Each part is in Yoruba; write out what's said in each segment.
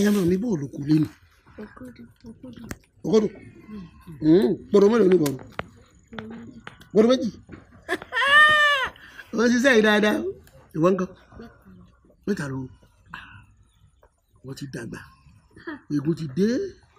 ayámọ̀ mi bò lóko lé mi ọgọ́dù gbọdọ̀ mélòó ní gbọdọ̀ gbọdọ̀ méjì wọ́n ṣiṣẹ́ yìí dáadáa ìwọ ńkọ́ mẹ́ta ló wọ́n ti dàgbà egun ti dé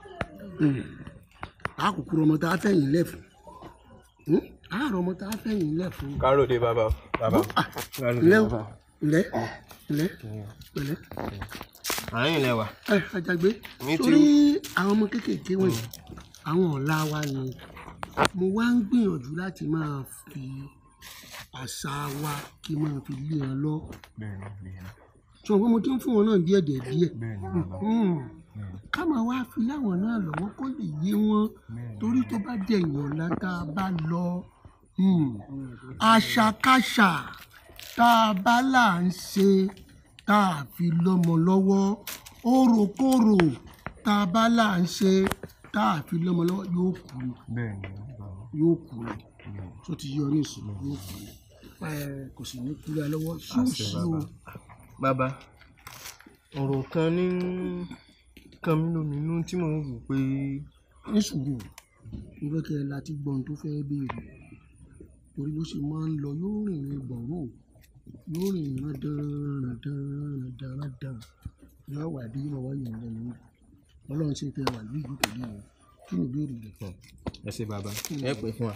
àkùkù ọmọ tá a fẹ̀yìn lẹ̀ fún àárọ̀ ọmọ tá a fẹ̀yìn lẹ̀ fún. kárò dé bàbá bàbá ǹlẹ́ o ǹlẹ́ ǹlẹ́ pẹ̀lẹ́ àárín ilẹ̀ wa. ẹ ajagbe Mi ti- torí àwọn ọmọ kéékèèké wọ̀nyí àwọn ọ̀la wa ni mo wá ń gbìyànjú láti máa fi àṣà wa kí n máa fi lé wọn lọ sọ pé mo ti ń fún wọn náà díẹ̀ díẹ̀ díẹ̀ Mm. ká máa wá fi láwọn náà lọ́wọ́ kó lè yé wọn torí tó bá dẹ̀yìn ọ̀la tá a bá lọ mm, àṣàkáṣà tá a bá là ń ṣe tá a fi lọ́mọ lọ́wọ́ òròkòrò tá a bá là ń ṣe tá a fi lọ́mọ lọ́wọ́ yóò kú ni yóò kú ni tó ti yọ ní ìsìn yóò kú ni ẹ kò sì ní kúrẹ́ lọ́wọ́ ṣóòṣì o bàbá ọ̀rọ̀ kan ní kan mí lóminú tí mò ń wò pé ní sùúrù mo fẹ́ kẹ́ ẹ láti gbọ́ ohun tó fẹ́ béèrè torí bó ṣe máa ń lọ yóò rìn ní gbọ̀nrún yóò rìn ní rándanrandanrandan yóò wà bí yóò wá yàn lẹ́nu ọlọ́run ṣe kẹ́ ẹ wà lóyún kò ní ìwọ̀n kí ni ìbéèrè rẹ̀. ẹ ṣe bàbá ẹ pè fún wa.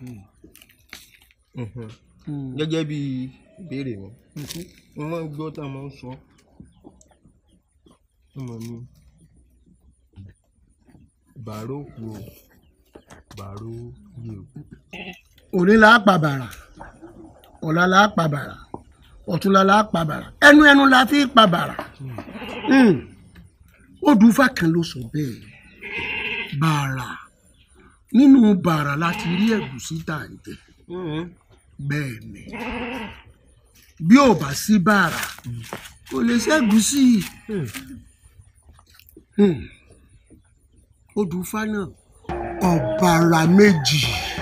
Mm. gẹ́gẹ́ bí ìbéèrè mi Mhm. mo máa ń gbọ́ tá a máa ń sọ ọmọ mi bàárò kú o bàárò yé o. òní là á pa bàrà ọ̀la là á pa bàrà ọ̀túnla là á pa bàrà ẹnu ẹnu la fi pa bàrà Mm. odùfà kan ló sọ bẹ́ẹ̀ bàrà nínú bàrà láti rí ẹ̀gúsí tà ń jẹ bẹ́ẹ̀ ni bí ò bá sí bàrà kò lè ṣẹ́gúsí Mm. odùfà náà ọ̀bàrà méjì.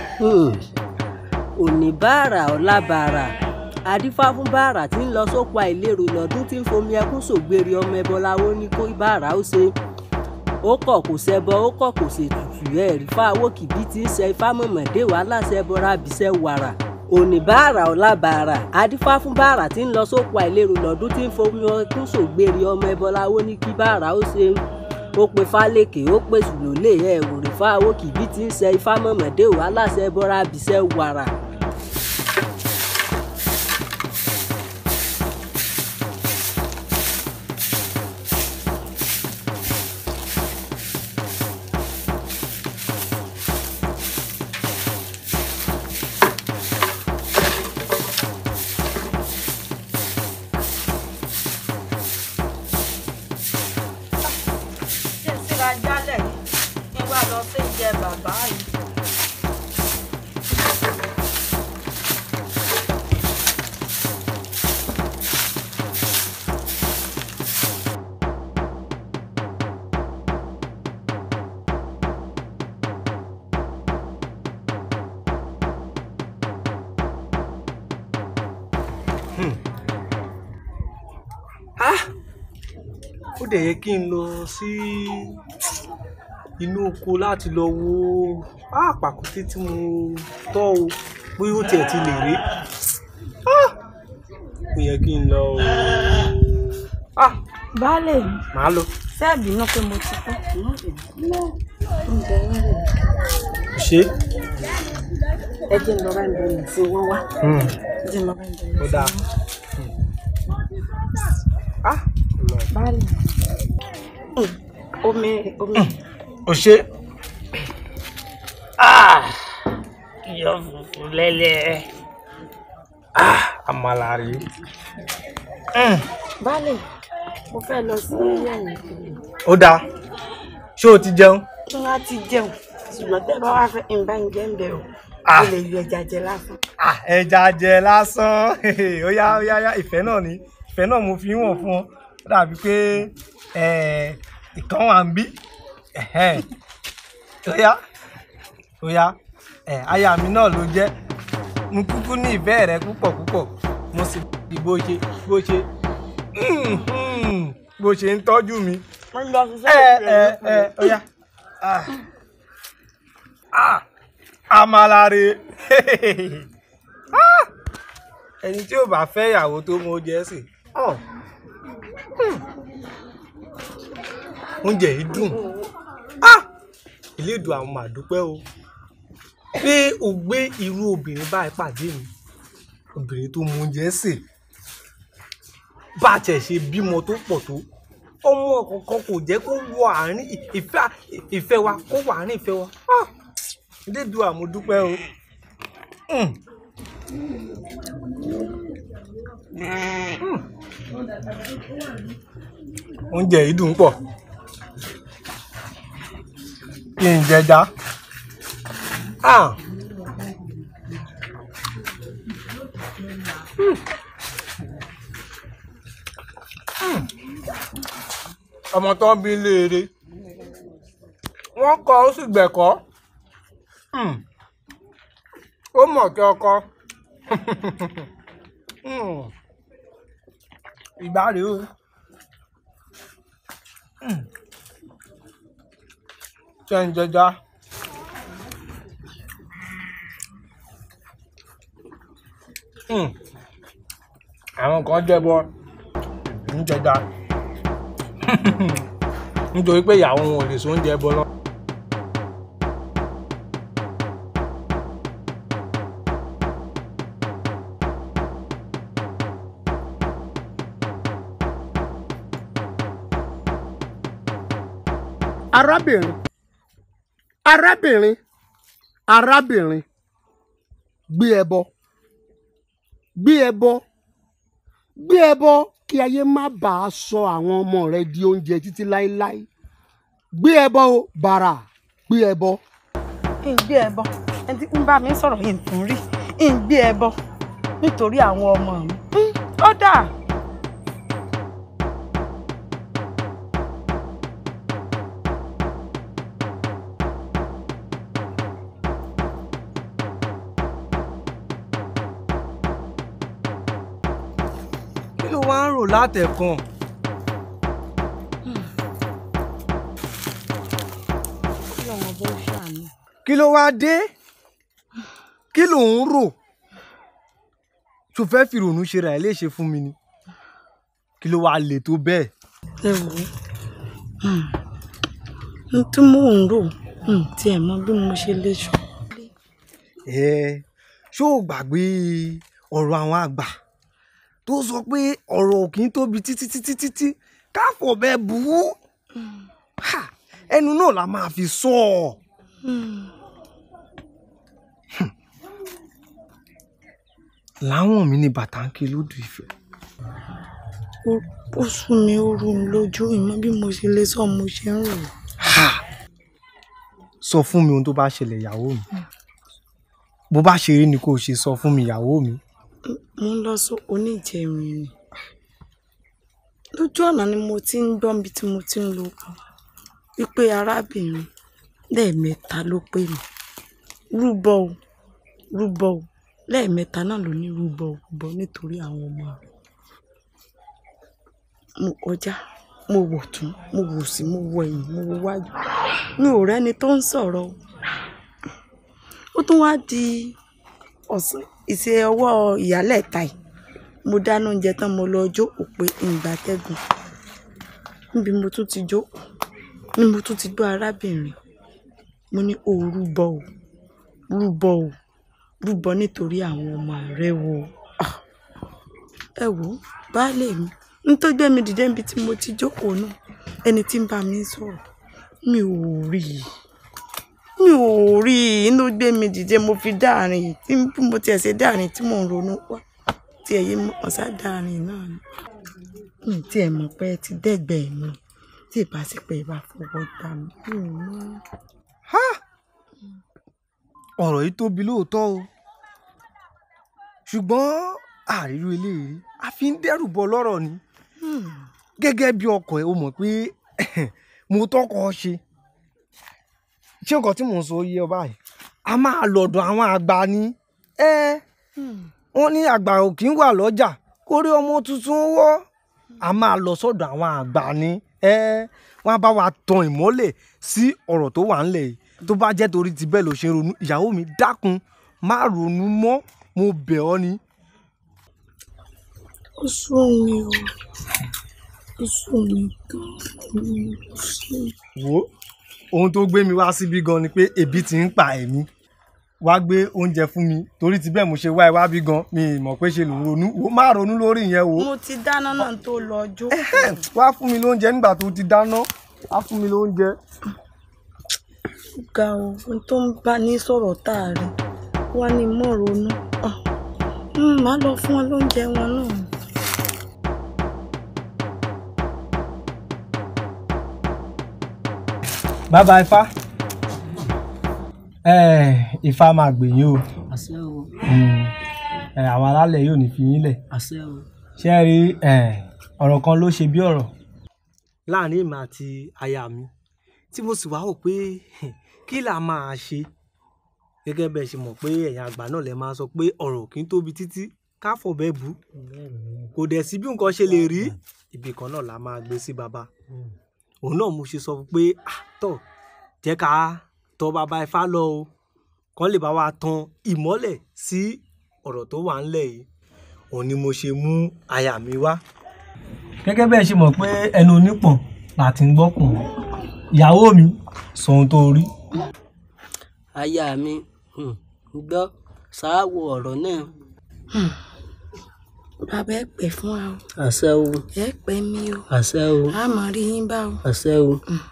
òní bàrà ọ̀la bàrà adífá fún bàrà tí ń lọ sóko àìlérò lọ́dún tí ń fomi ẹkún sògbèrè ọmọ ẹbọ láwo ní kó bàrà ó ṣe ó kọ̀ kò ṣẹbọ ó kọ̀ kò ṣètùtù ẹ̀ rí fáwọ́ kìbí tí ń ṣe ifá mọ̀mọ́dé wàhálà ṣẹbọra bìṣẹ́ wàrà òní bàrà ọ̀la bàrà adífá fún bàrà tí ń lọ sóko àìlérò lọ́dún tí ń fomi ẹkún sògbèrè ọmọ ẹbọ láwo ní kí bàrà ó ṣe ó pe fálékè ó pe sùlólè ẹ ò rí fáwọ́ kìbí tí ń ṣe ifá mọ̀mọ́dé wàhálà ṣẹbọra bìṣẹ́ wàrà. ṣé ń síra jálẹ̀ yìí kí n wá lọ sí ìjẹ bàbá yìí. ó dẹ̀ yẹ kí n lọ sí inú oko láti lọ wo ah, pàkúté tí mo tọ́ o bóyá ó tiẹ̀ ti lè rí Ah, ó yẹ kí n lọ o Ah, baálé mi màá lọ. sẹ́ẹ̀bì náà pé mo ti pẹ́. ṣé ẹ jẹ́ ń lọ bá ń bẹ̀rẹ̀ sí wọ́n wá Hmm, ẹ jẹ́ ń lọ bá ń bẹ̀rẹ̀ ó sí dáa. wọ́n wá. Ah, lọ. baálé mi. Mm, omi omi ó ṣe iyọ̀ funfun lẹ́lẹ́. Ah, àmàlà rèé. Hmm, baálé mo fẹ́ lọ sí ẹ̀yìn ìpínlẹ̀. ó dáa ṣé o ti jẹun. kí wọ́n á ti jẹun ṣùgbọ́n tẹ́ bá wá fẹ́ ìbá ń jẹ́ ń bẹ̀ o Ah. mo lè yọ ẹja jẹ lásán. Ah, ẹja jẹ lásán ó yá ó yá ó yá ìfẹ́ náà ni ìfẹ́ náà mo fi ń wọ̀n fún ọ ó dàbí pé eh, ìkan wà ń bí Ẹ̀hẹ́n. ó yá ó yá eh, aya mi náà ló jẹ́ mo kúkú ní ìfẹ́ rẹ púpọ̀ púpọ̀ mo sì bí bó ṣe bó ṣe mhm, bó ṣe ń tọ́jú mi wọ́n lọ ṣiṣẹ́ ẹ ẹ ìpìlẹ̀ ẹ ọya Ah. Ah. amalare Ah. ẹni tí ò bá fẹ́ ìyàwó tó mọ oúnjẹ sè Ọ̀. Hmm. oúnjẹ yìí dùn Ah. ìlédùn àwọn màdúpẹ́ o pé o gbé irú obìnrin báyìí pàdé mi obìnrin tó mọ oúnjẹ sè bá a tẹ̀ ṣe bímọ tó pọ̀ tó ọmọ kankan kò jẹ́ kó wọ àárín ìfẹ́ ìfẹ́ wa kó wọ àárín ìfẹ́ wa Ah! lédu àmúdúpẹ́ o. Mm. Mm. oúnjẹ yìí dùn pọ̀ kí n jẹja. Ah! ọmọ tó ń bí léere wọ́n kọ́ ó sì gbẹ̀kọ́ Hmm. ó mọ̀ kí ọkọ Hmm. ìgbà rèé o Hmm. ṣe ń jẹja Hmm. àwọn kan jẹbọ ń jẹja nítorí pé ìyàwó wọn ò lè so oúnjẹ bọ lọ. arábìnrin arábìnrin arábìnrin gbé ẹbọ gbé ẹbọ gbé ẹbọ kí ayé má bàa sọ àwọn ọmọ rẹ di oúnjẹ títí láéláé gbé ẹbọ o bàrà gbé ẹbọ. kí n gbé ẹbọ ẹni tí ń bá mi sọ̀rọ̀ yìí tún rí kí n gbé ẹbọ nítorí àwọn ọmọ mi Hmm, ó dà kí ló wá ń rò látẹ̀kàn. kí lọ́wọ́ bó ṣàánú. kí ló wá dé kí ló ń rò tó fẹ́ fi ìrònú ṣe ra ẹ̀ léṣe fún mi ni kí ló wá lè tó bẹ́ẹ̀. ẹ wò ó n tí mò ń rò n tí ẹ mọ bí mo ṣe lè sọ. ẹ ṣó o gbàgbé ọ̀rọ̀ àwọn àgbà tó sọ pé ọ̀rọ̀ ò kì í tóbi títí títí títí káfọ̀ bẹ́ẹ̀ bù ú Ha! ẹnu náà la máa fi sọ ọ́. láwọn mi ní bàtà ń ké lódù ìfẹ́. Ó- ó sún mi ó rú mi lójú ìmọ̀ bí mo ṣe lè sọ mo ṣe ń rò. Ha! sọ fún mi ohun tó bá ṣẹlẹ̀ ìyàwó mi bó bá ṣe rí ni kò ṣe sọ fún mi ìyàwó mi. mo ń lọ sí oníjẹrin ni lójú ọ̀nà ni mo ti ń gbọ́ níbi tí mo ti ń lo wípé arábìnrin lẹ́ẹ̀mẹ́ta ló pè mí rúbọ o rúbọ o lẹ́ẹ̀mẹ́ta náà ló ní rúbọ o rúbọ nítorí àwọn ọmọ rẹ̀ mo kọjá mo wò tún mo wò sí mo wò ẹ̀yìn mo wò wájú mi ò rẹ́ni tó ń sọ̀rọ̀ o ó tún wá di ọ̀sán ìṣe ọwọ́ ìyálẹ̀ta yìí mo dáná oúnjẹ tán mo lọ jó òpè ìgbàtẹ́gùn níbi mo tún ti jó ni mo tún ti gbọ́ arábìnrin mo ní o rúbọ o rúbọ o rúbọ nítorí àwọn ọmọ rẹ wo Ah! ẹ wò ó baálé mi n tó gbé mi dìde níbi tí mo ti jókòó náà ẹni tí ń bá mi sọ̀rọ̀ mi ò rí i mi ò rí i inú gbé mi dìde mo fi dáàrin yìí tí bí mo tiẹ̀ ṣe dáàrin tí mò ń ronú wá tí ẹ yé mọ̀ ṣá dáàrin náà ni mi tí ẹ mọ̀ pé ẹ ti dẹ́gbẹ̀ mi tí ìbá sì pé ìbá fọwọ́ gbà mí mi ò mọ̀. ọ̀rọ̀ yìí tóbi lóòótọ́ o ṣùgbọ́n àrírí eléyìí a fi ń dẹ́rù bọ lọ́rọ̀ ni gẹ́gẹ́ bí ọkọ ẹ̀ o mọ̀ pé mo tọkọ ṣe ṣé nǹkan tí mò ń sọ yé ọ báyìí a máa lọ́dọ̀ àwọn àgbà ni ẹ wọ́n ní àgbà ò kí ń wà lọ́jà kórí ọmọ tuntun wọ́ a máa lọ sọ́dọ̀ àwọn àgbà ni ẹ wọ́n á bá wa tan ìmọ́lẹ̀ sí ọ̀rọ̀ tó wà ńlẹ̀ yìí tó bá jẹ́ torí ti bẹ́ẹ̀ ló ṣe ń ronú ìyàwó mi dákun má ronú mọ́ mo bẹ̀ ọ́ ni. ó sún mi o ó sún mi gan-an ó sún mi. wo ohun tó gbé mi wá síbí gan ni pé ebi ti ń pa ẹ̀mí wá gbé oúnjẹ fún mi torí ti bẹ́ẹ̀ mo ṣe wá ẹ wá bí gan mi ì mọ̀ pé ṣe ló ń ronú wo má ronú lórí ìyẹn wo mo ti dáná náà tó lọ jó. wá fún mi lóúnjẹ nígbà tó ti dáná wá fún mi lóúnjẹ. ga o ohun tó ń bá ní sọ̀rọ̀ tá a rí wá ní mọ̀ ronú Ah, mm, màá lọ fún wọn lóúnjẹ wọn náà. bàbá ifá ifá máa gbè yín o àṣẹ o àwọn alálẹ̀ yóò ní fi yín lẹ̀ àṣẹ o. ṣé ẹ rí ọ̀rọ̀ kan ló ṣe bí ọ̀rọ̀. láàrin èmi àti aya mi tí mo sì wá wò pé kí là máa ṣe gẹ́gẹ́ bẹ́ẹ̀ ṣe mọ̀ pé ẹ̀yin àgbà náà lè máa sọ pé ọ̀rọ̀ kì í tóbi títí ká fọ̀bẹ bù kò dẹ̀ sí bí nǹkan ṣe lè rí ibì kan náà la máa gbé sí baba òun náà mo ṣe sọ fún pé àtọ̀ jẹ́ ká tọ̀ bàbá ifá lọ o kán lè bá wa tan ìmọ́lẹ̀ sí ọ̀rọ̀ tó wà ńlẹ̀ yìí òun ni mo ṣe mú aya mi wá. gẹ́gẹ́ bẹ́ẹ̀ ṣe mọ̀ pé ẹnu onípọ̀n láti ń gbọ́kùn ìyàwó mi sọ ohun tó rí. aya mi um, gbọ́ ṣáàwó ọ̀rọ̀ náà. bàbá ẹ pẹ́ fún wa o àṣẹ o ẹ pẹ́ mi o àṣẹ o a mọ̀ rí yín bá o. àṣẹ o.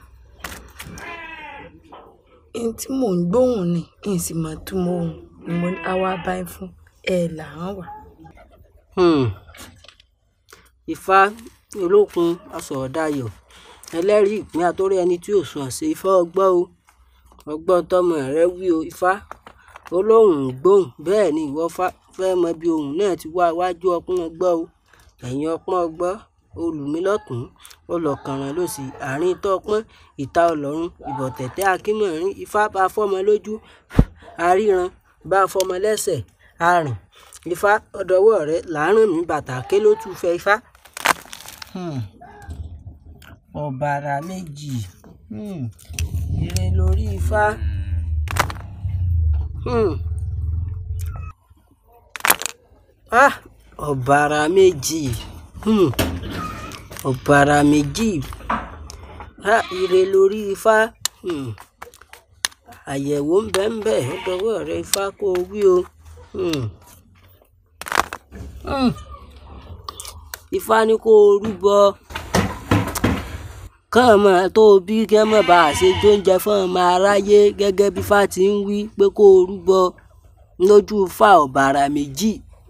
ẹni tí mò ń gbóhùn ni n sì mọ̀ tó mọ ohun ni mo ní àwa bá ẹ fún ẹ là ń wà. um, ifá olókun asọ̀ọ̀dayọ̀ ẹlẹ́rìí ìpín àtórí ẹni tí ò sùn àṣẹ ifá ọgbọ́n o ọgbọ́n tọmọ rẹ wí o ifá olóhùn ń gbóhùn bẹ́ẹ̀ ni ìwọ fá- fẹ́ mọ bí ohùn náà ti wá wájú ọpọ́n ọgbọ́n o ẹ̀yìn ọpọ́n ọgbọ́n olùmílọ́tún ọlọ́kànràn lòsì àárín tọpọ́n ìta ọlọ́run ìbọ̀tẹ̀tẹ̀ akínmọ̀rin ifá bá fọ́mọ lójú àríran bá fọ́mọ lẹ́sẹ̀ àrìn ifá ọdọwọ́ rẹ làárọ̀ mi bàtà ké ló tún fẹ́ ifá. ọ̀bàrà méjì um, ire lórí ifá. um. ah ọ̀bàrà méjì um, ọ̀bàrà méjì ah ire lórí ifá. um. àyẹ̀wò ń bẹ ń bẹ ọdọwọ́ rẹ ifá kó o wí o. um. um. ifá ní kó o rúbọ kàn mọ́ tó o bí kẹ́ mọ́ bá a ṣe jóúnjẹ fún ọmọ aráyé gẹ́gẹ́ bí fá ti ń wí pé kó o rúbọ lójú fá ọ̀bàrà méjì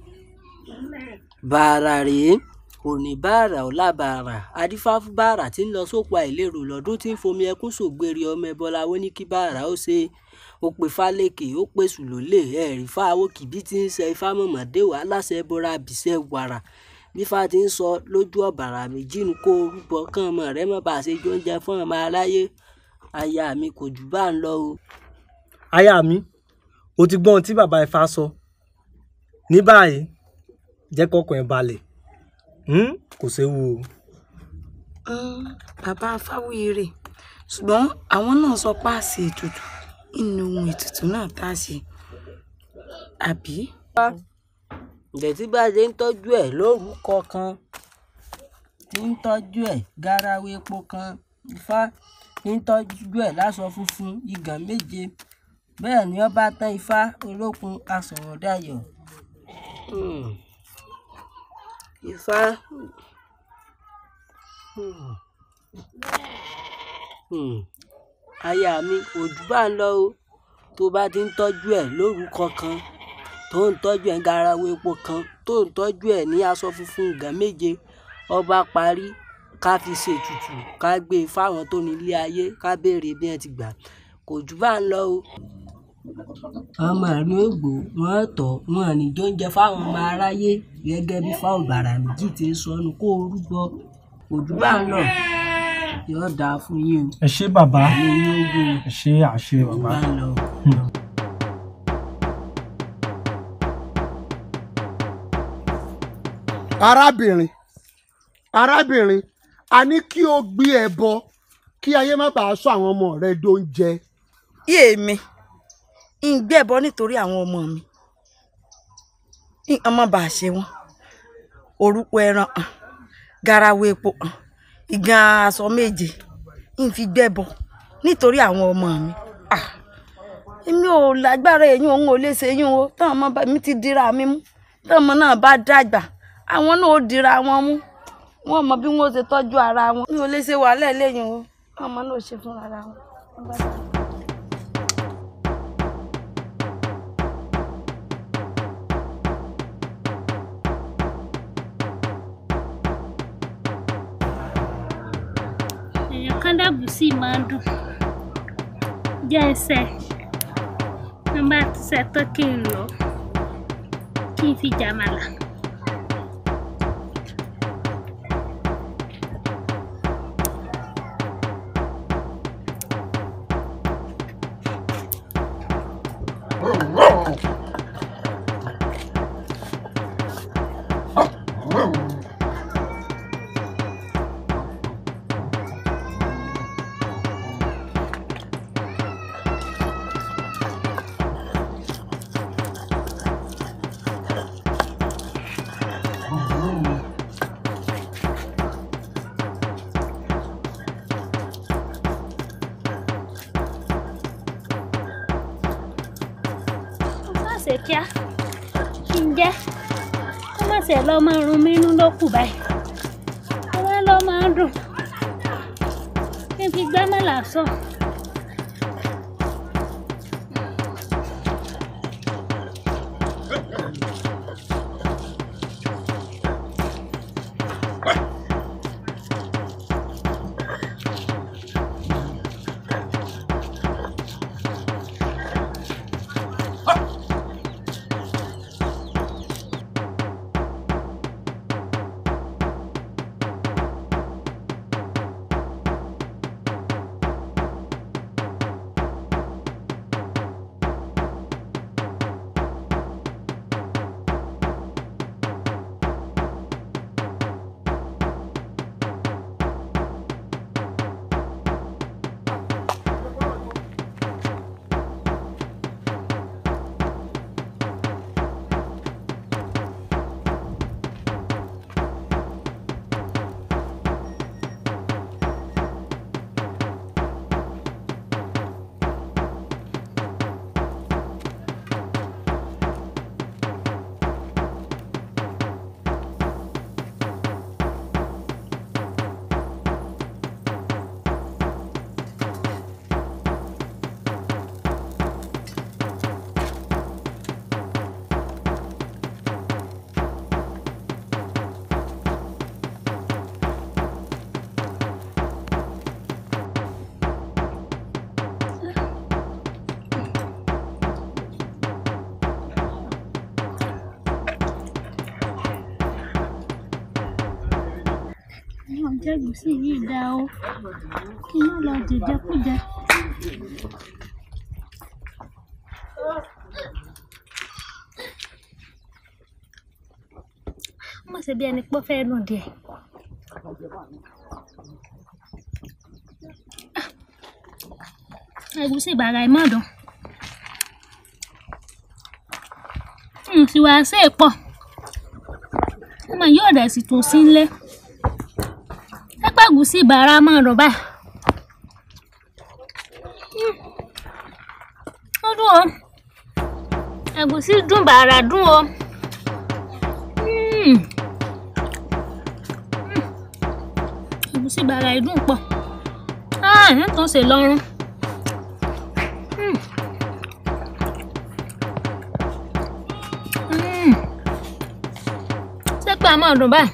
bàrà rèé òní bàrà ọ̀la bàrà adífáfú bàrà tí ń lọ sóko àìlérò lọ́dún tí ń fomi ẹkún sògbèrè ọmọ ẹbọlá ó ní kí bàrà ó ṣe ó pe fálékè ó pe sùlólè ẹ̀rí fáwọ́ kìbí tí ń ṣe ifá mọ̀mọ́dé wà láṣẹ bọ́ra bìṣẹ́ wàrà bí fá ti ń sọ lójú ọ̀bàrà méjì ní kó o rúbọ kán ọmọ rẹ mọ́ bá a ṣe jóúnjẹ fún ọmọ aráyé aya mi kò jù bá ń lọ o. aya mi o ti gbọ́ ohun tí bàbá ifá sọ ní báyìí jẹ́ kọ́kàn ẹ̀ balẹ̀ Hmm? kò séwu o. Mm, bàbá fáwíire ṣùgbọ́n àwọn náà sọ pé àṣẹ ètùtù inú ohun ètùtù náà tá a ṣe àbí. ǹjẹ́ tí bá a ṣe ń tọ́jú ẹ̀ lórúkọ kan tí ń tọ́jú ẹ̀ garawa epo kan ifá ń tọ́jú ẹ̀ láṣọ funfun igàn méje bẹ́ẹ̀ ni ọba tán ifá olókun asọ̀rọ̀dayọ̀. Hmm. ifá Hmm. Hmm. aya mi òjú bá ń lọ o tó bá ti ń tọ́jú ẹ̀ lórúkọ kan tó ń tọ́jú ẹ̀ garawa epo kan tó ń tọ́jú ẹ̀ ní aṣọ funfun ìgàn méje ọba parí ká fi ṣètùtù ká gbé e fáwọn tó nílé ayé ká béèrè bí wọ́n ti gbà kò jù bá ń lọ o. ọmọ ìlú ègbò wọn tọ wọn ní jóúnjẹ fáwọn ọmọ aráyé gẹ́gẹ́ bí fáwọn bàrà méjì ti ń sọnù kó o rúbọ kò jù bá ń lọ yóò dáa fún yín ẹ ṣé bàbá o ní yín ogun ẹ ṣé àṣẹ kò bàbá. bá ń lọ. arábìnrin arábìnrin a ní kí o gbé ẹbọ kí ayé má bàa sọ àwọn ọmọ rẹ dóúnjẹ. yé mi ń gbẹ̀bọ nítorí àwọn ọmọ mi nǹkan má bàa ṣe wọn orúkọ ẹran hàn garawo epo hàn ìgan aṣọ méje ń fi gbẹ̀bọ nítorí àwọn ọmọ mi Ah, èmi ò lágbára èyí òun ò lè ṣe yín o táwọn ọmọ bá- mi ti dira mi mú táwọn ọmọ náà bá dàgbà àwọn náà ó dira wọn mú wọn mọ bí wọn ó ṣe tọ́jú ara wọn mi ò lè ṣe wàhálà eléyìí o táwọn ọmọ náà ó ṣe fún ara wọn. Wọ́n bá dàgbà. èèyàn kan dàbò sí máa ń dùn jẹ́ ẹsẹ̀ ní bá ti ṣe tán kí n lọ kí n fi jàmàlà. ó má ṣe kíá kí n jẹ́ ó má ṣe lọ́ máa rún mí inú ló kù báyìí ó wá lọ́ máa dùn kí n fi gbámọ́là sọ. àwọn jẹ́gùsí yìí dá o kí n má lọ jẹjẹkújẹ. má ṣe bí ẹni pé ó fẹ́ nù díẹ̀. ẹ̀gúsí bàrà ìmọ̀dàn n sì wá sí èpọ̀ ọmọ yóò dẹ̀ sì tún sí nílé ẹgbẹ́gùsí bàrà máa rọ̀ báyìí. Mm. ó dùn o ẹ̀gúsí dùn bàrà dùn o. Mm. Mm. ẹ̀gúsí bàrà yìí dùn pọ̀ ah ẹ̀ tún ṣe lọ́rùn. Mm. Mm. ṣé pé a máa dùn báyìí.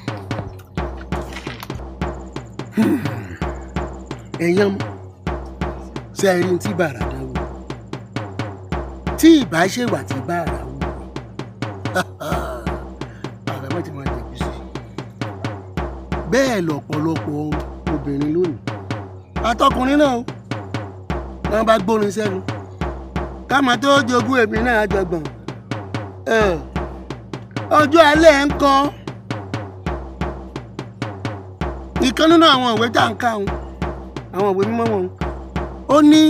ẹ̀yàn ṣe é rí tí bàrà dáwọ́ tí ìbá ṣèwà tí bàrà wù bàbá má ti máa jẹ̀bi sí i bẹ́ẹ̀ lọ̀pọ̀lọpọ̀ obìnrin lónìí àtọkùnrin náà o wọn bá gbórin sẹ́nu káma tó jogún èmi náà jọgbọ̀n ọjọ́ alẹ́ ń kọ́ ìkan nínú àwọn ìwé tá à ń kà wọn àwọn ìwé mímọ́ wọn ó ní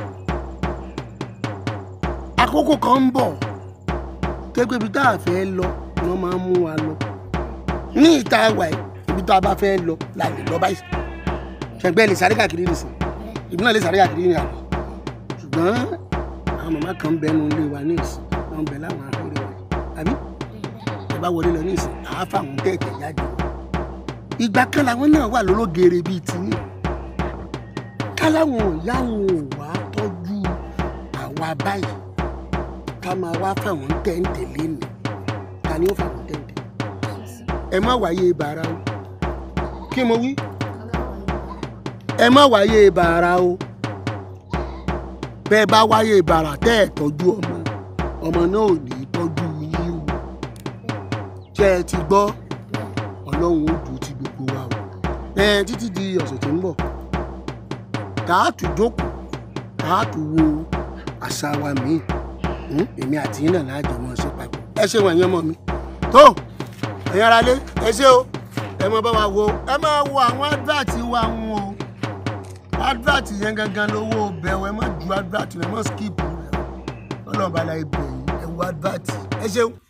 àkókò kan ń bọ̀ tẹ́gbẹ́ ibi tá a fẹ́ lọ ni wọ́n máa ń mú wa lọ ní ìta wà yìí ibi tá a bá fẹ́ lọ la lè lọ báyìí ṣẹ̀gbẹ́ lè sáré káàkiri nìsín ìbí náà lè sáré káàkiri ní àná ṣùgbọ́n àwọn màmá kan ń bẹnu ilé wa ní ìsìn wọn ń bẹ láwọn àkórè wa àbí ẹ bá wọlé lọ ní ìsìn àá fáwọn tẹ̀tẹ̀ jáde ìgbà kan làwọn náà wà lólógere bíi tiyín káláwọn ìyá wọn ò wá tọ́jú àwa báyìí ká máa wá fáwọn tẹ̀ǹtẹ̀ lẹ́nu ta ni ó fáwọn tẹ̀ǹtẹ̀ ẹ má wáyé bàrà o kí mo wí ẹ má wáyé bàrà o bẹ́ẹ̀ bá wáyé bàrà tẹ́ ẹ̀ tọ́jú ọmọ ọmọ náà ò ní tọ́jú yín o ṣé ẹ ti gbọ́ ọlọ́run ó dùn ti gbogbo wa o ẹ títí di ọ̀sẹ̀ tó ń bọ̀ káàtù jókòó káàtù wo àṣà wa míì Hmm? èmi àti yín náà láàjọ mọ́ ṣe papọ̀ ẹ ṣe wọ̀nyí ọmọ mi tó ẹ̀yin aráalé ẹ ṣé o ẹ mọ bá wa wo ẹ máa wo àwọn advert wa ń o advert yẹn gangan lówó bẹ̀wọ̀ ẹ má ju advert rẹ mọ́ skip rẹ ọlọ́run bá la ibẹ̀ yìí ẹ wo advert ẹ ṣeun.